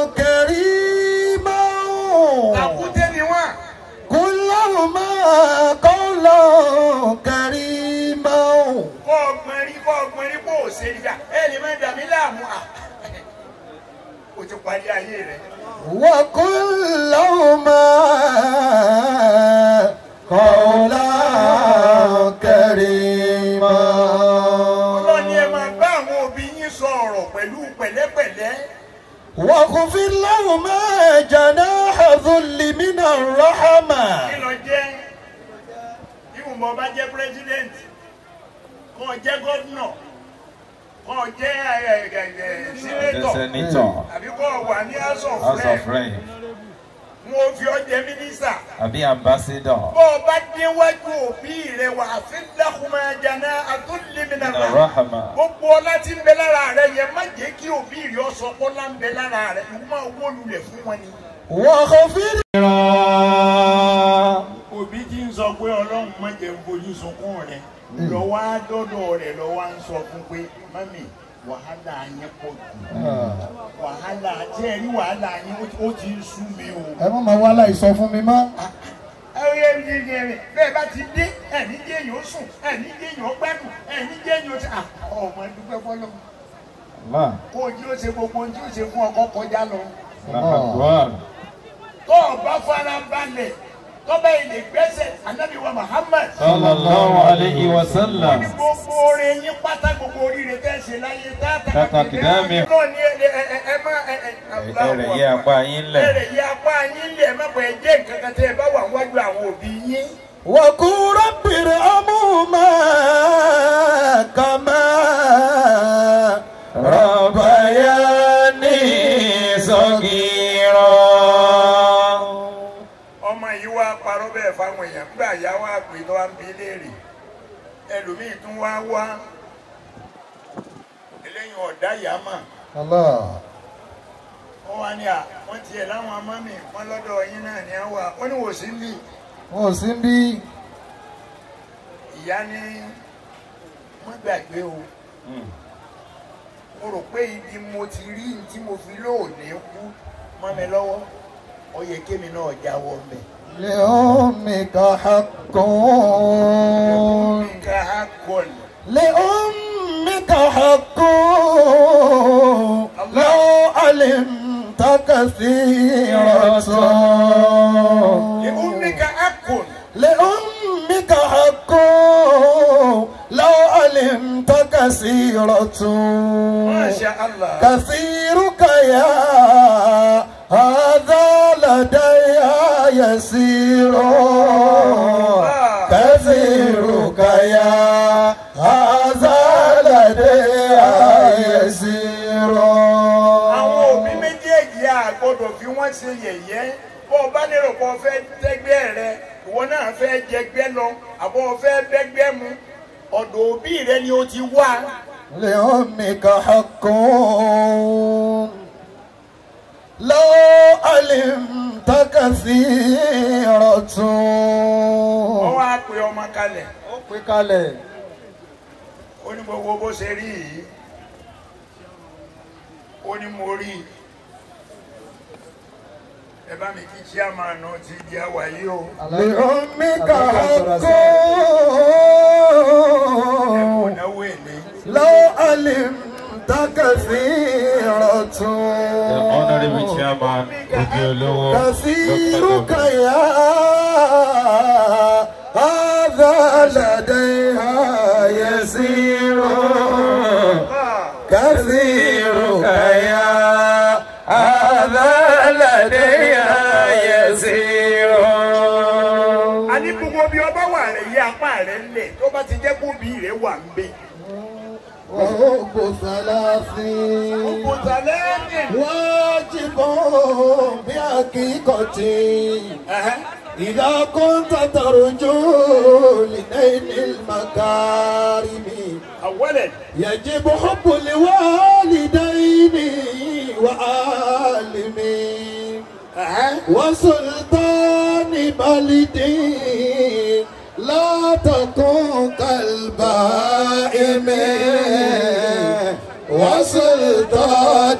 كريما tàkúté ni wọn قل لهما قولا كريما kọ́ ọgbọ́n rí kọ́ ọgbọ́n rí kó o ṣe nígbà ẹ lè má dàmí láàmú à o ti parí ayé rẹ. وقل لهما قولا كريما ọlọ́ni ẹ máa bá àwọn òbí yín sọ ọ̀rọ̀ pẹ̀lú pẹ̀lẹ́pẹ̀lẹ́. واخفض لهما جناح ذل من kí الرحمة lọ jẹ́ ìwùmọ̀ bá jẹ́ president kọ́ ọ jẹ́ gómìnà kọ́ ọ jẹ́ ẹ, ẹ, ẹ, senator sẹ́nitọ̀ àbí kọ́ ọ wà ní house of house of rep rep mo fi ọ jẹ́ minister. àbí ambassador bó o bá déwájú òbí rẹ wà fi dákúmọ̀ jana àtúndínlẹ́mìnà nínú rahama gbogbo ọlá tí ń bẹ lára rẹ yẹn má jẹ́ kí òbí rẹ ọ sọ pé ọlá ń bẹ lára rẹ ìwọ máa wó lulẹ̀ fún wọn ni. واخفض òbí tí ń sọ pé ọlọ́run má jẹ́ ń fojú sunkún rẹ̀ lọ́wọ́ á dọ́dọ̀ rẹ̀ lọ́wọ́ á ń sọ fún pé mami wàhálà yẹn pọ̀ jù wàhálà tí ẹ rí wàhálà yẹn ó ti- ó ti ń sú mi o. ẹ má máa wá láì sọ fún mi mọ́. ẹyẹ ní ní ní bẹ́ẹ̀ bá ti dé ẹ̀ní jẹ́ èèyàn ó sùn ẹ̀ní jẹ́ èèyàn ó gbádùn ẹ̀ní jẹ́ èèyàn ó ti à ọmọ dúpẹ́ fọlọ́ Allah kó o jí ó ṣe gbogbo ohun tí ó ṣe fún ọkọ kọjá lọ. akbar tó o bá fara balẹ̀ tó bá ilé gbẹ́sẹ̀ anábì wa Muhammad. sallallahu alayhi wa sallam ní gbogbo oore yín pátá gbogbo oríire tẹ́ ṣe láyé tátà Tata kìdámì. náà ní ẹ ẹ ẹ ẹ má ẹ ẹ ẹrẹ yẹ apá yín lẹ ẹrẹ yẹ apá yín lẹ̀ má bọ̀ ẹ jẹ́ nǹkan kan tẹ́ ẹ bá wà wájú àwọn òbí yín. وقل رب ارحمهما كما ربياني صغيرا ọmọ yìí wá parọ́ bẹ́ẹ̀ fáwọn èèyàn nígbà yá wá pé tó wá ń bi léèrè ẹlòmíì tún wá wá eléyìí ọ̀dá yá mà الله wọ́n wá ní à wọ́n tiẹ̀ láwọn amámì wọn lọ́dọ̀ yín náà ní àwà wọ́n ní wò sí ń bì wọn ò sí bí ìyá ní wọ́n gbàgbé o mo rò pé ibi mo ti rí ní tí mo fi lóòní kú mọ́ mi lọ́wọ́ ó yẹ kémi náà jáwọ́ mẹ́. لأمك حق nǹkan á kọ̀ ní. لأمك حق لو علمت كثيرة لأمك أكل لأمك حق لو علمت كثيرة ما شاء الله كثيرك يا هذا لدي يسير كثيرك يا هذا لدي يسير àwọn òbí méjèèjì a gbọ́dọ̀ fi wọ́n ṣe yẹ̀yẹ́ bó o bá lérò pé o fẹ́ tẹ́gbẹ́ rẹ ìwọ náà fẹ́ jẹgbẹ́ lọ àbọ̀ o fẹ́ bẹ́gbẹ́ mu ọ̀dọ̀ òbí rẹ ni o ti wá لأمك حق لو علمت كثيرة wọ́n wá pe ọmọ kalẹ̀ ó pè kalẹ̀ ó ó ní gbogbo bó ṣe rí yìí ó ní mo rí i ẹ bá mi kí chairman ti di àwáyé o لأمك ẹ kò حق náwó èlé لو علمت كثيرة The honorable chairman Ogeolowo كثيرك يا هذا لديها يسير كثيرك يا هذا لديها يسير a ní gbogbo bí ọba wà rẹ yí apá rẹ lẹ̀ tó bá ti jẹ́ kó bí rẹ wà ń bẹ. وحب ثلاثين kòtàlẹ́ẹ̀nì واجب بحقيقة إذا كنت ترجو لنيل المكارم àwọlẹ̀ يجب حب الوالدين وعالمين وسلطان بلدين لا تكن كالبائم وسلطان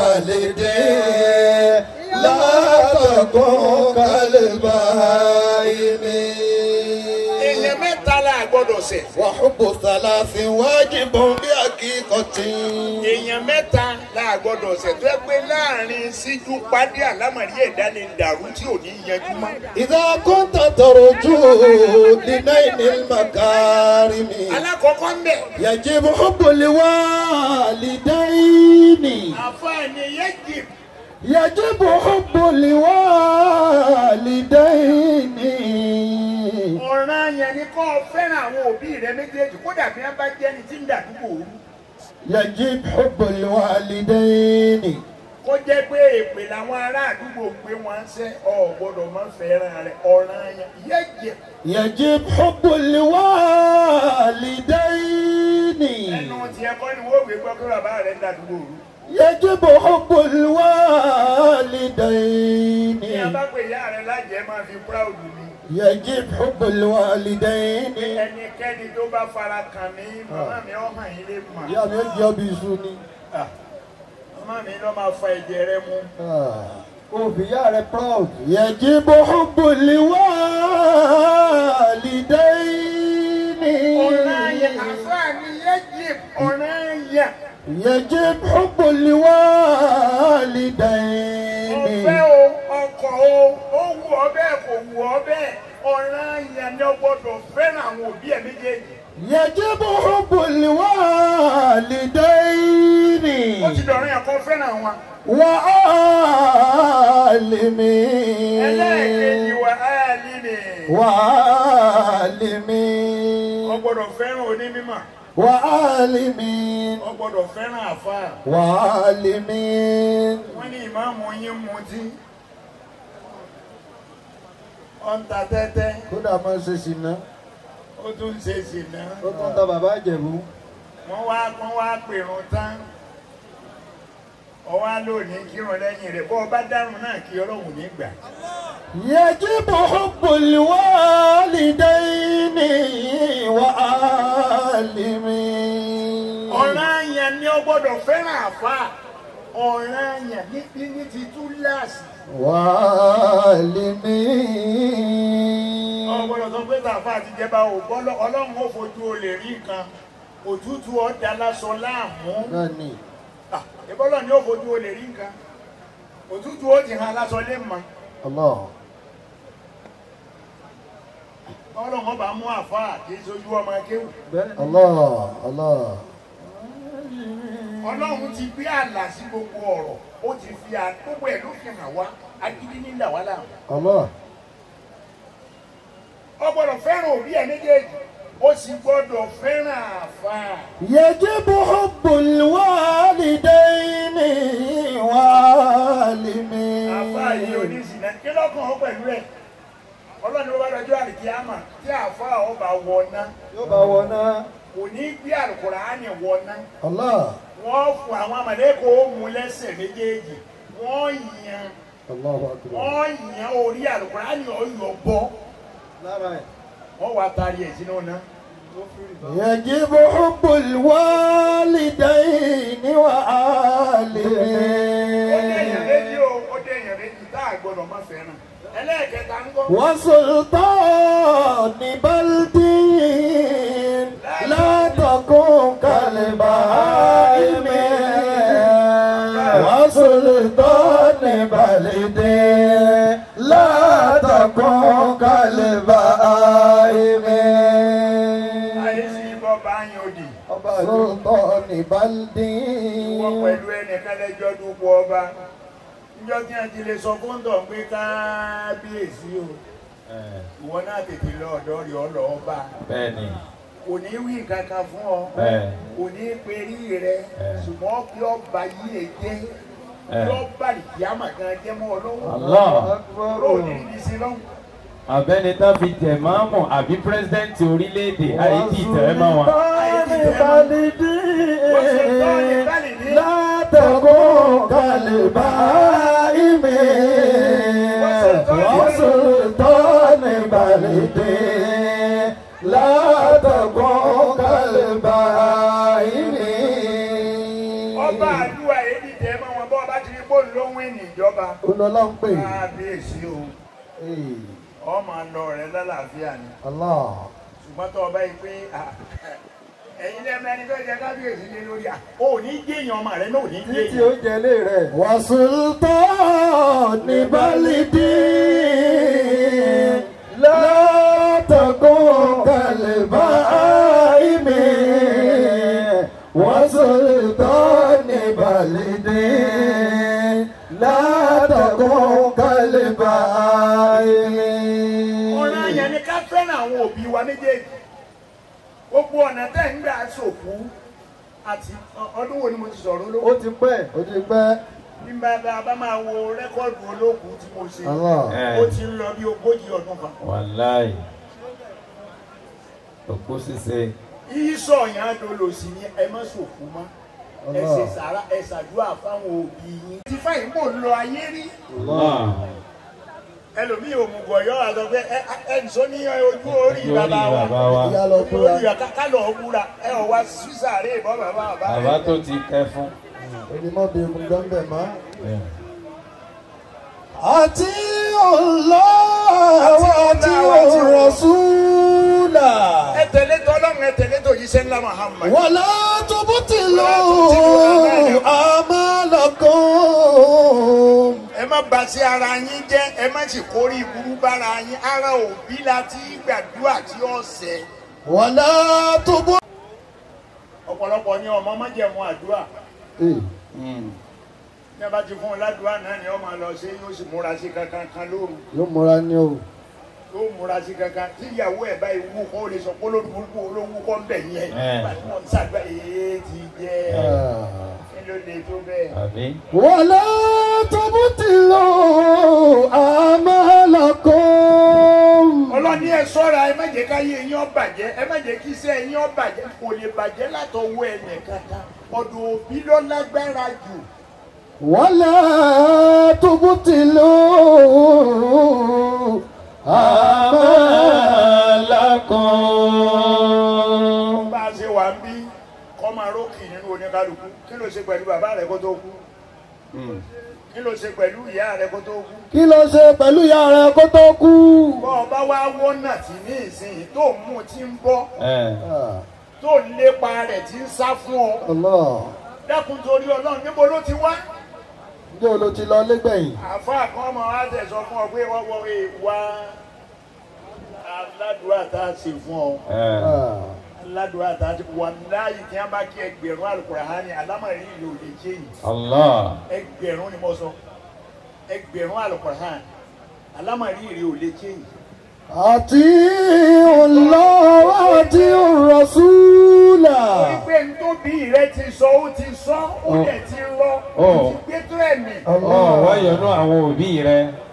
بلدين لا تكن كالبائم èèyàn mẹ́ta la gbọ́dọ̀ ṣẹ̀. وحب ثلاث واجب بحقيقة èèyàn mẹ́ta la gbọ́dọ̀ ṣẹ̀ tó ẹ pé láàrin síjú pàdé àlámọ̀rí ẹ̀dá ni dàrú tí ò ní yanjú mọ́. إذا كنت ترجو لنيل المكارم alákọ̀ọ́kọ́ ń bẹ̀. يجب حب الوالدين àfààní yẹ́jì يجب حب الوالدين ọ̀ràn yẹn ni kó o fẹ́ràn àwọn òbí rẹ méjèèjì kódà bí wọ́n bá jẹ́ ni tí ń dàdúgbò òru. يجب حب الوالدين kó jẹ́ pé èpè làwọn ará àdúgbò gbé wọn ṣẹ́ ọ gbọ́dọ̀ máa fẹ́ràn rẹ̀ ọ̀ràn yẹn yẹ́jì يجب حب الوالدين ẹnu tiẹ̀ kọ́ ni wọ́n gbé gbọ́ pé bàbá rẹ̀ ń dàdúgbò òru. يجب حب الوالدين ní a bá pè ìyá rẹ̀ lájẹ́ máa fi proud mi. يجب حب الوالدين ẹnikẹ́ni tó bá fara kàn mí màmá mi ọ̀ hàn yín lè mọ̀. ìyá mi ó jẹ́ ọbí iṣu ni. màmá mi lọ́ máa fa ẹ̀jẹ̀ rẹ mu. òbí ìyá rẹ proud. يجب حب الوالدين ọ̀ràn yẹn àfáàní yẹ́jì ọ̀ràn yẹn. يجب حب الوالدين ọ̀fẹ́ o ọkọ̀ o ó wù ọ́ bẹ́ẹ̀ kò wù ọ́ bẹ́ẹ̀ ọ̀ràn yẹn ni ó gbọ́dọ̀ fẹ́ràn àwọn òbí ẹ̀ méjèèjì. يجب حب الوالدين ó ti dọ̀rọ̀ yẹn kó fẹ́ràn wọn. وعالمين ẹlẹ́ẹ̀kejì wà á líle. ó وعالمين gbọ́dọ̀ fẹ́ràn onímọ̀ وعالمين ó gbọ́dọ̀ fẹ́ràn àfáà. وعالمين wọ́n ní ìmáàmù yín mutí. ó ń ta tẹ́tẹ́ kódà máa ń ṣe ṣìnà ó tún ń ṣe ṣìnà. ó tún ta bàbá ìjẹ̀bú. wọ́n wá wọ́n wá pèrún tán ọwọ́ lónìí kírun lẹ́yìn rẹ̀ bọ́ ọ bá dárun náà kí ọlọ́run ní gbà. يجب حب الوالدين وعالمين ọ̀ràn yẹn ni ó gbọ́dọ̀ fẹ́ràn àfa ọ̀ràn yẹn ní ní ti túláàsì. ọ وعالمين gbọ́dọ̀ sọ pé tàfà àti jẹba ò gbọ́dọ̀ ọlọ́run ó fojú olè rí nǹkan òtútù ọ̀dà lásán láàmú nani Ah, ìbọ́lọ̀ ni ó fojú olè rí nǹkan òtútù ó ti hàn lásán lé mọ́ Allah ọlọ́run ọba mú àfa kì í sojú ọmọ akéwù bẹ́ẹ̀ ni Allah Allah ọlọ́run ti gbé àlà sí gbogbo ọ̀rọ̀ ó ti fi à- gbogbo ẹ̀ ló fi hàn wá agídí nílà wá láàmú. Allah ọ gbọ́dọ̀ fẹ́ràn òbí ẹ̀ méjèèjì ó sì gbọ́dọ̀ fẹ́ràn àfa. يجب حب الوالدين وعالمين àfa yìí oníṣìnà kí lọ́kàn ó pẹ̀lú ẹ̀ ọlọ́ni wọ́n bá lọ́jọ́ àlìkíyàmà tí àfa ọba wọná yóò bá wọ náà. kò ní gbé àlùkùránì wọná Allah wọ́n fún àwọn àmàlẹ́kọ̀ọ́ ó mú lẹ́sẹ̀ méjèèjì wọ́n yan Allahu akbar wọ́n yan orí àlùkùránì ọ̀yọ́ bọ́ lára ẹ̀. wọ́n wá taari ẹ̀ sínú náà يجب حب الوالدين ó dé èèyàn méjì وآلهم o ó dé èèyàn méjì tá a gbọ́dọ̀ má fẹ́ràn ẹlẹ́ẹ̀kẹta ń gbọ́. وسلطان بلد لا تكن كالبهائم وسلطان بلد لا تكن كالبهائم ayé sí ibọ̀ bá yín òdì سلطان بلد wọ́n pẹ̀lú ẹnìkan lẹ́jọ́ dúpọ̀ ọba níjọ́ tí a ti lè sọ fún tọ̀ pé kábíyèsí o ìwọ náà tètè lọ ọ̀dọ́ rí ọ lọ́ọ́ bá bẹ́ẹ̀ni kò ní wí kankan fún ọ bẹ́ẹ̀ kò ní perí rẹ ṣùgbọ́n kí ọba yìí lè jẹ́ kí ọba ìyáàmà kan jẹ́ mọ́ ọ lọ́wọ́ Allah ló ní ibi sí lọ́wọ́. abẹ́ni tá fi jẹ̀ máàmù àbí pírẹ́sidẹ́ǹtì orílẹ̀-èdè àyè tí ìtẹ̀rẹ́ máa wọn. لا تكن كالبهائم وسلطان بلد لا تكن كالبهائم ọba àdúrà èdè tẹ mọ wọn bọ ọba ti rí bóòlù ló ń wí ní ìjọba olùlọ́ ń pè kábíyèsí o ọmọ àlọ rẹ lálàáfíà ni Allah ṣùgbọ́n tó ọba yìí pé ah, ẹ̀yin lẹ́mọ ẹni tó jẹ kábíyèsí lé lórí à ó ní géèyàn ọmọ rẹ náà ò ní títí géèyàn. oúnjẹ ilé rẹ̀. وسلطان بلد لا تكن كالبهائم وسلطان بلد لا تكن كالبهائم ọ̀rọ̀ yẹn ni ká fẹ́ràn àwọn òbí wa méjèèjì gbogbo ọ̀nà tẹ̀ ń gbà sòkú àti ọdún wo ni mo ti sọ̀rọ̀ ó olókùn ti pẹ́. ó ti pẹ́ bí bá bá bá máa wo rẹ́kọ̀dù olókùn tí mo ṣe Allah ó ti ń lọ bí ogójì ọdún kan. wàláì òkú ṣíṣe ìsọ̀ yẹn á dolo sí ni ẹ má sòkú mọ́ ẹ ṣe sàrà ẹ ṣàdúrà fáwọn òbí yín. ti fáyín kò lọ ayé rí Allah ẹlòmíì òmùgọ̀ yọ àtọ̀ pé ẹ ẹ nìṣó ní ojú orí orí bàbá wa bàbá wa ìyá lọ ojú kúra orí bàbá ká lọ wúra ẹ ọ̀ wá sísàárè ìbọn bàbá bàbá bàbá rẹ. tó ti kẹ́ fún. onímọ̀ bí egun gbọ́nbẹ̀ mọ́. àti Allah àti Rasula. ẹ tẹ̀lé tọ́lọ́run ẹ tẹ̀lé tó yíṣẹ́ ńlá Muhammad. wàlá tubutilu amalakum. ẹ má bà sí ara yín jẹ́ ẹ má sì kórè ìburú bára yín ara òbí la ti gbàdúrà tí ó ṣẹ. wàlá tubu. ọ̀pọ̀lọpọ̀ ní ọmọ májẹ̀mú àdúrà ní a bá ti fún un ládùúrà náà ni ó máa lọ sí yóò sì múra sí kankan kan lóru yóò múra ní o. yóò múra sí kankan tí ìyàwó ẹ̀ báyìí wú kó lè sọ pé olórúkú olówó kọ́ ń bẹ̀ yẹn Ẹ̀. nígbà tí wọ́n ń ṣàgbà èé ti jẹ́ kí ló lè tó bẹ́ẹ̀. àbí wàlá tubutilu amalakum. ọlọ́ni ẹ sọ́ra ẹ má jẹ́ káyé yín ó bàjẹ́ ẹ má jẹ́ kí iṣẹ́ yín ó bàjẹ́ kò lè bàjẹ́ látọwọ́ ẹnì kankan ọ̀dọ̀ òbí ló lágbára jù wàlá tubutilu amalakum. bá a ṣe wà ń bí kọ́ máa rókì nínú oníkálukú kí ló ṣe pẹ̀lú bàbá rẹ kó tó kú kí ló ṣe pẹ̀lú ìyá rẹ kó tó kú kí ló ṣe pẹ̀lú ìyá rẹ̀ kó tó kú. bọ́ ọ bá wá wọ́nà tí ní ìsinyìí tó ń mú tí ń bọ́ ẹ tó ń lépa rẹ̀ tí ń sá fún ọ Allah dákun torí ọlọ́run níbo ló ti wá ǹjẹ́ o ló ti lọ lẹ́gbẹ̀yìn. àáfàá kan ọmọ wa tẹ̀ sọ fún ọ pé wọ́n wọ ìwà aládùúrà tá a ṣe fún ọ ẹ aládùúrà tá a ṣe wà láàyè tí wọ́n bá kí ẹgbẹ̀rún Al-Qur'ani alámọ̀rí ìlú òde kéyìn Allah ẹgbẹ̀rún ni mo sọ ẹgbẹ̀rún Al-Qur'ani alámọ̀rí ìlú òde kéyìn àti Allah àti Rasula. torí pé n tó bí rẹ ti sọ ó ti sọ ó dẹ̀ ti rọ ó ti gbé tó ẹ̀mí ọ wá yọnú àwọn òbí rẹ